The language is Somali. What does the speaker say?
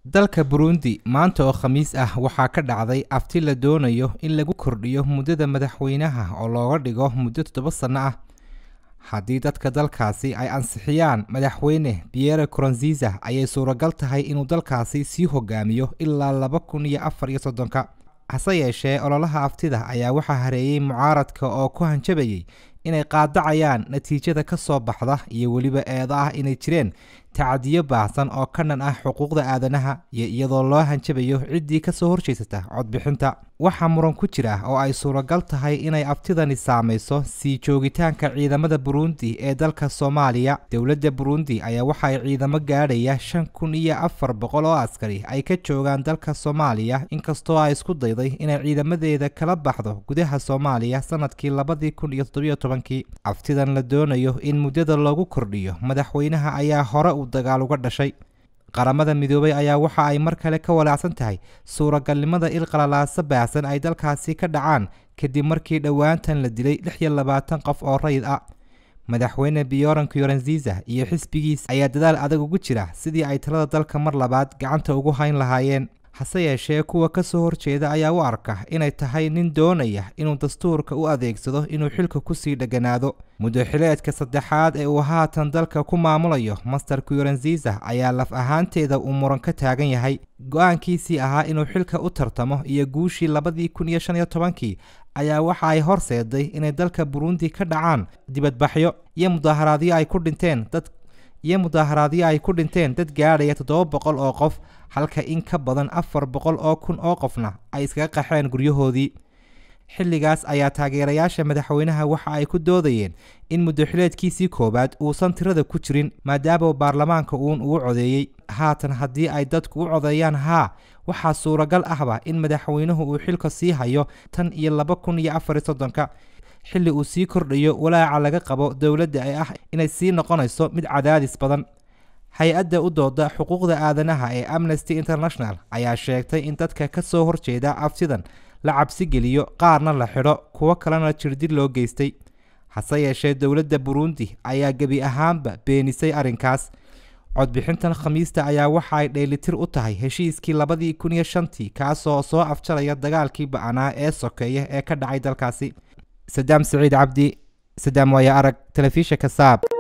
dalka burundi maanta oo khamiis ah waxaa ka dhacday afti la doonayo in lagu kordhiyo muddada madaxweynaha oo looga dhigo muddo toddoba sanno ah haddii dadka dalkaasi ay ansixiyaan madaxweyne pierre coronziza ayay suuragal tahay inuu dalkaasi sii hogaamiyo ilaa laba kun iyo afar iyo soddonka hase yeeshee ololaha aftida ayaa waxaa hareeyey mucaaradka oo ku hanjabayay inay qaadacayaan natiijada ka soo baxda iyo weliba eedo ah inay jireen tacadiyo baahsan oo ka dhan ah xuquuqda aadanaha iyo iyadoo loo hanjabayo ciddii kasoo horjeysata codbixinta waxaa muran ku jira oo ay suuragal tahay inay aftidani saamayso sii joogitaanka ciidamada burundi ee dalka soomaaliya dowladda burundi ayaa waxa ay ciidamo gaadhaya shan kun iyo afar boqol oo askari ay ka joogaan dalka soomaaliya inkastoo ay isku dayday inay ciidamadeeda kala baxdo gudaha soomaaliya sanadkii labadii kun iyo toddobiyo tobankii aftidan la doonayo in muddada loogu kordhiyo madaxweynaha ayaa hore u dagaal uga dhashay qaramada midoobay ayaa waxa ay mar kale ka walaacsan tahay suuragalnimada il qalalaaso baahsan ay dalkaasi ka dhacaan kadib markii dhowaantan la dilay lix iyo labaatan qof oo rayid ah madaxweyne bioran kyorenziza iyo xisbigiis ayaa dadaal adag ugu jira sidii ay talada dalka mar labaad gacanta ugu hayn lahaayeen hase yeeshee kuwa ka soo horjeeda ayaa u arka inay tahay nin doonaya inuu dastuurka u adeegsado inuu xilka kusii dheganaado muddoxileedka saddexaad ee uu haatan dalka ku maamulayo master kyorenziza ayaa laf ahaanteeda uu muran ka taagan yahay go-aankiisii ahaa inuu xilka u tartamo iyo guushii labadii kun iyo shan iyo tobankii ayaa waxa ay horseeday inay dalka burundi ka dhacaan dibadbaxyo iyo mudaaharaadyo ay ku dhinteen dad iyo mudaaharaadyo ay ku dhinteen dad gaadhaya toddoba boqol oo qof halka in ka badan afar boqol oo kun oo qofna ay iskaga qaxeen guryahoodii xilligaas ayaa taageerayaasha madaxweynaha waxa ay ku doodayeen in muddoxileedkiisii koowaad uusan tirada ku jirin maadaama baarlamaanka uun uu codeeyey haatan haddii ay dadku u codeeyaan haa waxaa suuragal ahba in madaxweynuhu uu xilka sii hayo tan iyo laba kun iyo afar iyo soddonka xilli uu sii kordhayo walaaca laga qabo dowladda ee ah inay sii noqonayso mid cadaadis badan hay-adda u dooda xuquuqda aadanaha ee amnesty international ayaa sheegtay in dadka ka soo horjeeda aftidan la cabsi geliyo qaarna la xidho kuwo kalena jirdid loo geystay hase yeeshee dowladda burundi ayaa gebi ahaanba beenisay arrinkaas codbixintan khamiista ayaa waxa ay dheelitir u tahay heshiiskii labadii kun iyo shantii kaasoo soo afjaraya dagaalkii ba-anaa ee sokeeya ee ka dhacay dalkaasi sadaam saciid cabdi sadaam waaya arag telefishinka saab